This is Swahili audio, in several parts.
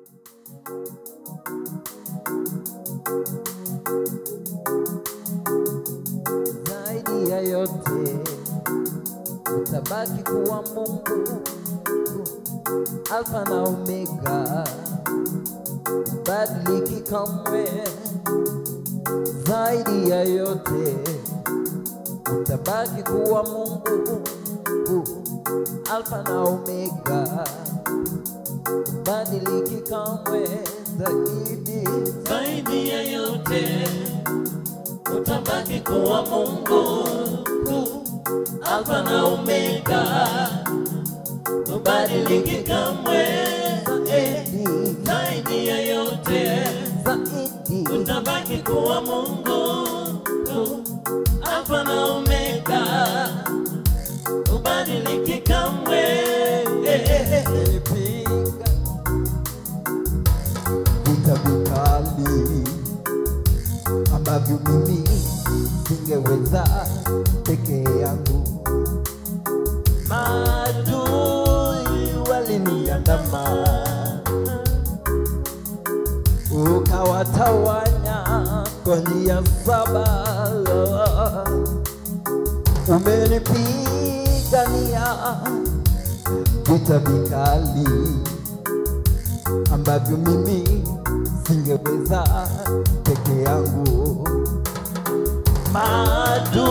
zaidi ya yote utabaki kuwa Mungu, Alfa na Omega, badiliki kamwe. Zaidi ya yote utabaki kuwa Mungu, Alfa na Omega, badiliki kamwe. Zaidi zaidi ya yote utabaki kuwa Mungu Alfa na Omega, ubadiliki kamwe. zaidi Zaidi ya yote zaidi utabaki kuwa Mungu Alfa na Omega, ubadiliki kamwe. Nimepiga vita vikali ambavyo mimi singeweza peke yangu. Maadui waliniandama, ukawatawanya kwa njia saba. Umenipigania vita vikali ambavyo mimi singeweza peke yangu. Maadui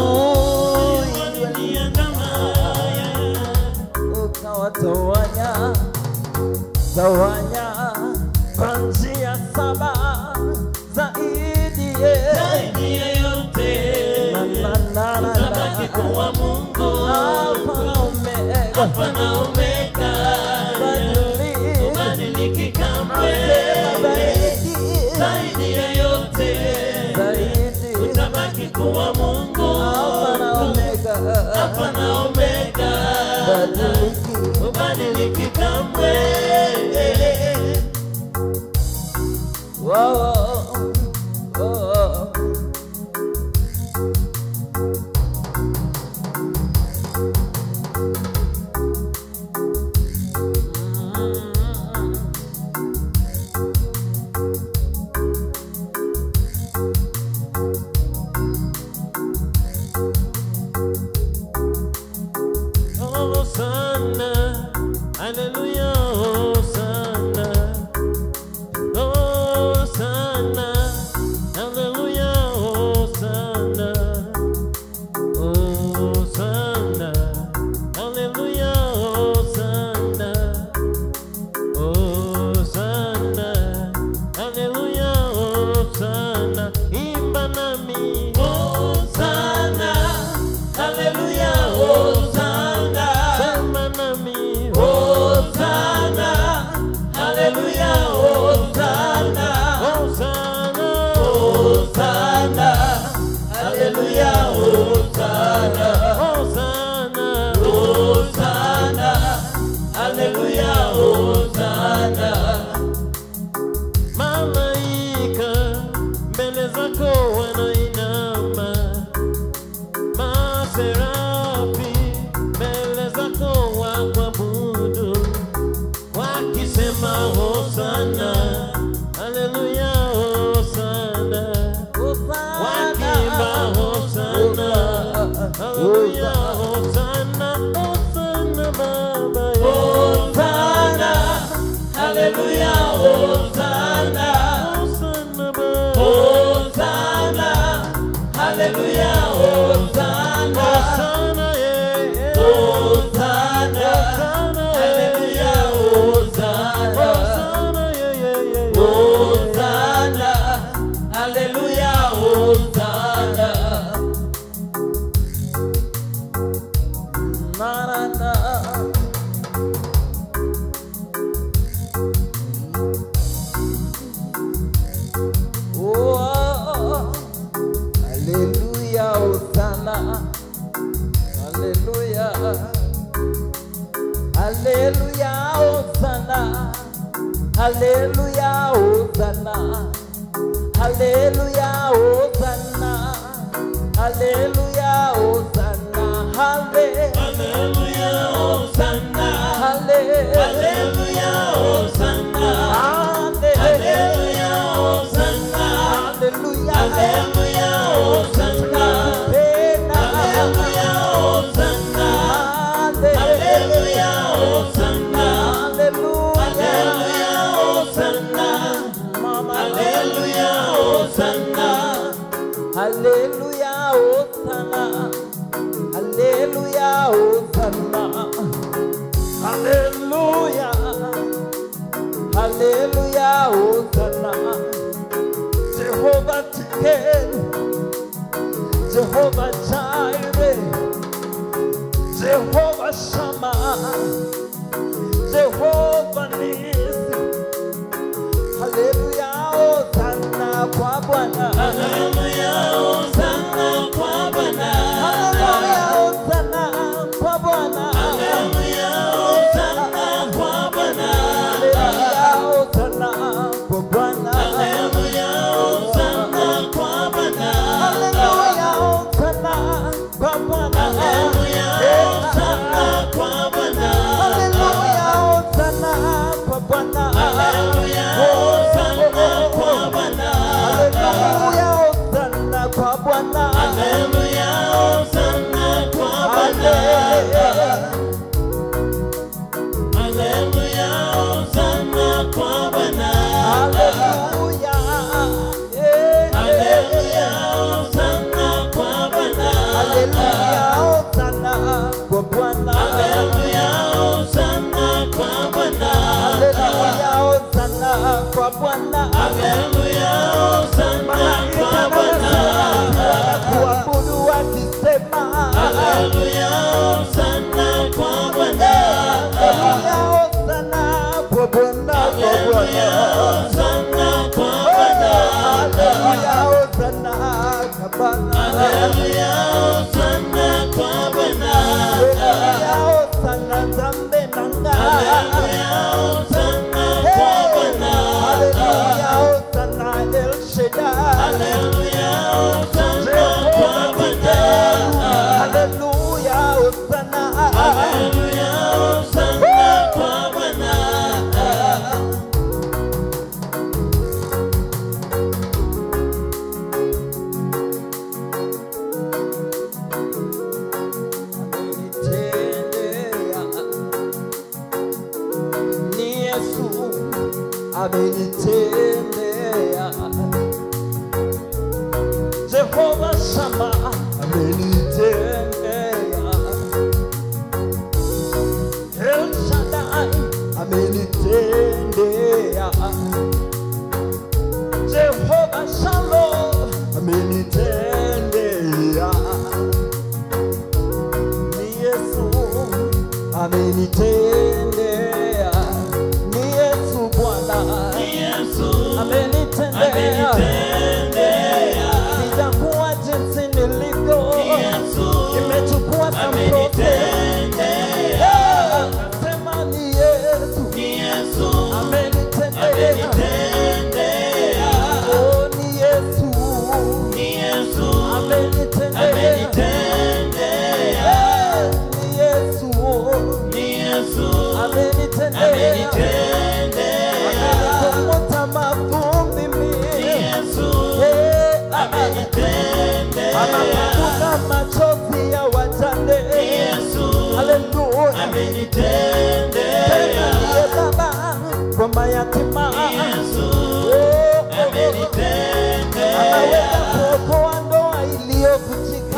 ukawatawanya tawanya kwa njia saba zaidi ye. Zaidi ya yote Na, na, na, na, utabaki na. kuwa Mungu Alfa na Omega, Alfa na Omega, badili- ubadiliki kamwe. zaidi, Zaidi ya yote zaidi. utabaki kuwa Mungu Alfa na Omega, Alfa na Omega, badiliki. ubadiliki kamwe. Whoa, oh, Hosanna, hallelujah, Hosanna. Hosanna, hallelujah, Hosanna. Hosanna, hallelujah, Hosanna. Hosanna, hallelujah, Hosanna. Imba nami. Hosanna, hallelujah, Hosanna. Sema nami. Hosanna, hallelujah, Hosanna. Hosanna, Hosanna, hallelujah, Hosanna. Hosanna, Hosanna, hallelujah, Hosanna. Malaika mbele zako wanainama, maserafi mbele zako wakuabudu, wakisema hosana, haleluya, hosana, wakiimba hosana, haleluya, hosana, hosana baba, hosana, haleluya, hosana, hosana baba, hosana, haleluya, hosana, hosana, yeah, hosana, haleluya, hosana, hosana, yeah, yeah, yeah, hosana, haleluya, hosana. na, na, na. Oh, hallelujah, Hosanna. Hallelujah. Hallelujah, Hosanna. Hallelujah, Hosanna. Hallelujah, Hosanna. Hallelujah, Hosanna. Halle- Hallelujah, Hosanna. halle- Hallelujah, Hosanna. Hallelujah, Haleluya, Hosanna. Haleluya, Hosanna. Haleluya. Haleluya, Hosanna. Jehovah Tiken. Jehovah Jireh. Jehovah Shammah. Jehovah Nisi. Haleluya, Hosanna kwa Bwana. Haleluya, Hosanna kwa Bwana. Haleluya, Hosanna kwa Bwana. Haleluya, Hosanna kwa Bwana. Haleluya, Hosanna kwa Bwana. Haleluya, Hosanna kwa Bwana. Haleluya, Hosanna kwa Bwana. Haleluya, Hosanna kwa Bwana. Haleluya, Hosanna kwa Bwana. Haleluya, Hosanna kwa Bwana. Haleluya, Hosanna kwa Bwana. Haleluya, Hosanna kwa Bwana. Haleluya, Hosanna kwa Bwana. Haleluya, eh, Haleluya, Hosanna kwa Bwana. Haleluya, Hosanna kwa Bwana. Haleluya, Hosanna kwa Bwana. Haleluya, Hosanna kwa Bwana. Haleluya, Hosanna kwa Bwana. Kuabudu wakisema Haleluya, Hosanna kwa Bwana. Haleluya, Hosanna kwa Bwana, kwa Haleluya, Bwana. Hosanna kwa Bwana. Haleluya, Hosanna kwa Bwana. Haleluya, Hosanna kwa Bwana. Haleluya, Hosanna Nzambe nanga. Haleluya, Hosanna kwa Bwana. Haleluya, Hosanna El Shaddai. Haleluya, Hosanna kwa Bwana. Haleluya, Hosanna. Haleluya, Hosanna kwa Bwana. Ni Yesu amenitendea. Jehova Shama amenitendea. El Shaddai amenitendea. Jehova Shalom amenitendea. Ni Yesu amenitendea. Ni Yesu Bwana Yesu amenitendea. amenitendea. Sijakuwa jinsi nilivyo, Yesu nimechukua sample. amenitendea. Nasema ni Yesu Ni Yesu amenitendea. amenitendea. Oh, ni Yesu Ni Yesu amenitendea. amenitendea. Ni Yesu Ni Yesu amenitendea. amenitendea. Amenikomota mavumbi Ni mimi. Yesu Eh, amenitendea. anapanguza machozi ya wajane. Ni Yesu Haleluya. Tena amenitendea. ndiye baba kwa mayatima. Ni Yesu Oh, oh, oh. amenitendea. Anaweza kuokoa ndoa iliyovunjika.